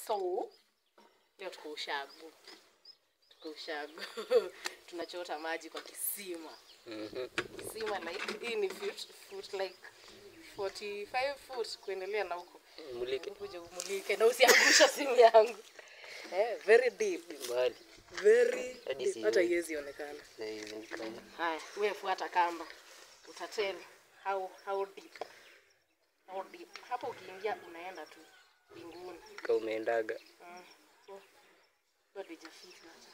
so leo tuko ushago tuko ushago tunachota maji kwa kisima Mhm. kisima like hii ni foot, foot like 45 foot kuendelea na huko Mulike kuja umulike na usiangusha simu yangu eh, very deep mbali. very Hadi deep. sioni. hata iwezi onekana Na hizi ni kama haya wewe fuata kamba utatel how how deep how deep hapo ukiingia unaenda tu mbinguni kama umeendaga. Mm. So, bado haijafika hata.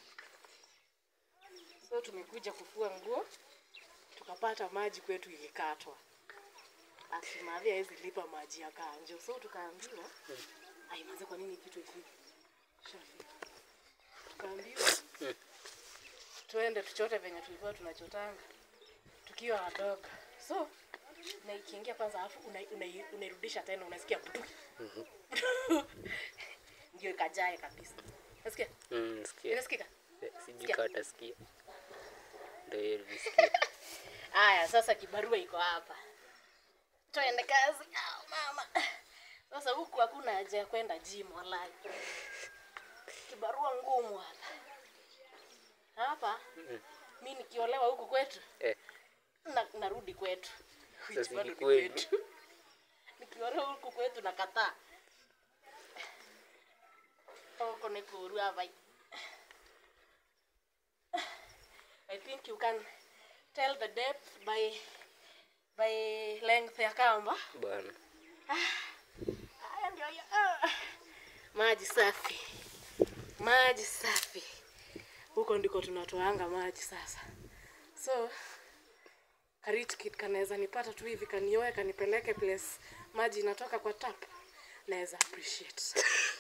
so tumekuja kufua nguo tukapata maji kwetu ilikatwa asimadhi hawezi lipa maji ya kanjo so tukaambiwa aimaze kwa nini kitu ifike shafika tukaambiwa Mm. tuende tuchote venye tulikuwa tunachotanga tukiwa wadogo so na ikiingia kwanza alafu unairudisha una, unairudisha tena unasikia butu ndio ikajae kabisa nasikia Mm, sikia. inasikika Eh, Sijui Sikia. kama utasikia. Ndio hiyo nilisikia. haya sasa kibarua iko hapa tuende kazi ah, mama sasa huku hakuna haja ya kwenda gym walai kibarua ngumu hapa hapa mi nikiolewa huku kwetu Eh, na, narudi kwetu Which Sasa bado ni ni kweli. kwetu. nikiolewa huku kwetu nakataa huko ni kuru hapa I think you can tell the depth by by length ya kamba bwana. Haya ndio hiyo. Ah. Maji safi, maji safi. Huko ndiko tunatoanga maji sasa. So karich kit kanaweza nipata tu hivi kanioe kanipeleke place maji inatoka kwa tap, naweza appreciate.